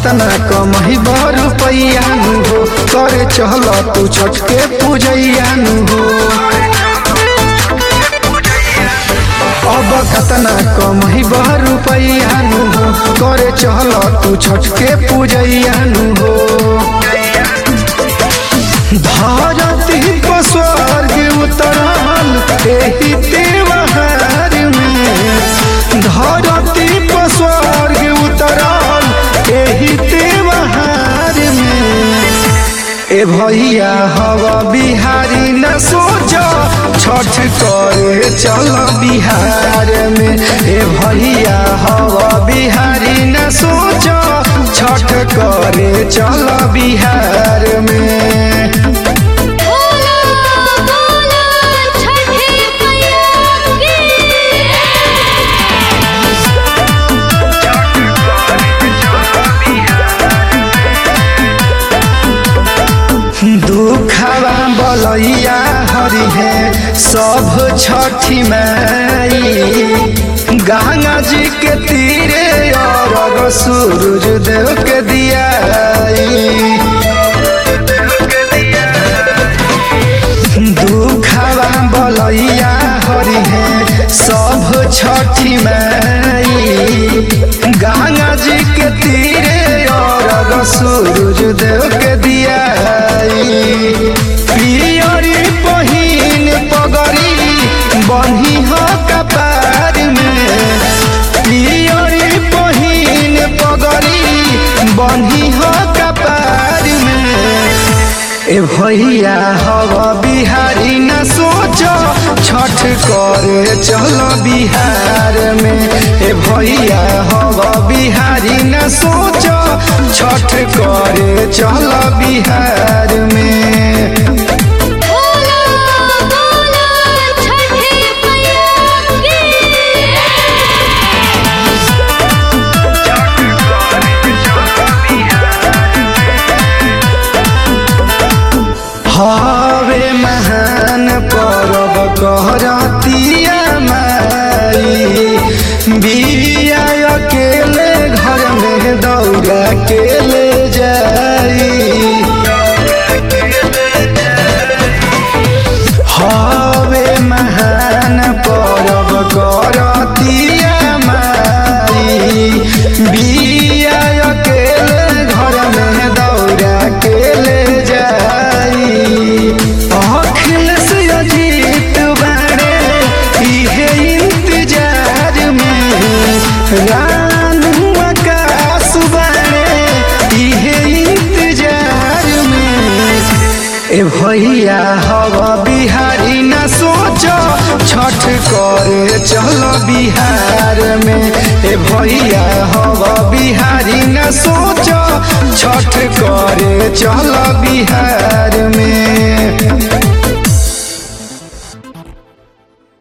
कतना कमही रुपैया नु हो करे चल तू छठ के पूजैया नु हो अब कतना कमही रुपैया नु हो करे चल तू छठ के पूजैया नु हो धरती पर स्वर्ग उतरल एही त्योहार में धरती पर स्वर्ग उतरल एही त्योहार में ए भैया हवा बिहारी न सोच छठ करे चल बिहार में ए भैया हवा बिहारी न सोच छठ करे चल बिहार में बोला बोला छठी मैया की दुखवा बलैया हरि है सब छठी माई गंगा जी के तीरे और सूरज देव के दियाई दुखवा बलैया हरि है सब छठी माई गंगा जी के तीरे और सूरज देव के दियाई पियरी पहिन पगड़ी बन्ही हो कपार में पियरी पहिन पगड़ी बन्ही हो कपार में ए भैया हवा बिहारी न सोच छठ करे चल बिहार में ए भैया हवा बिहारी न सोच छठ करे चल बिहार में बोला बोला छठी मैया की हवे महान परब कहरतिया माई बिया अकेले घर में दौड़ा के ले जाई हवे महान परब करतिया माई बिया अकेले घर में दौड़ा के ले जाई अखिलेश अजीत बारे इहे इंतजार में रानू आकाश बारे इहे इंतजार में ए भैया हवा बिहारी न सोच छठ करे चल बिहार में ए भैया हवा बिहारी न सोच छठ करे चल बिहार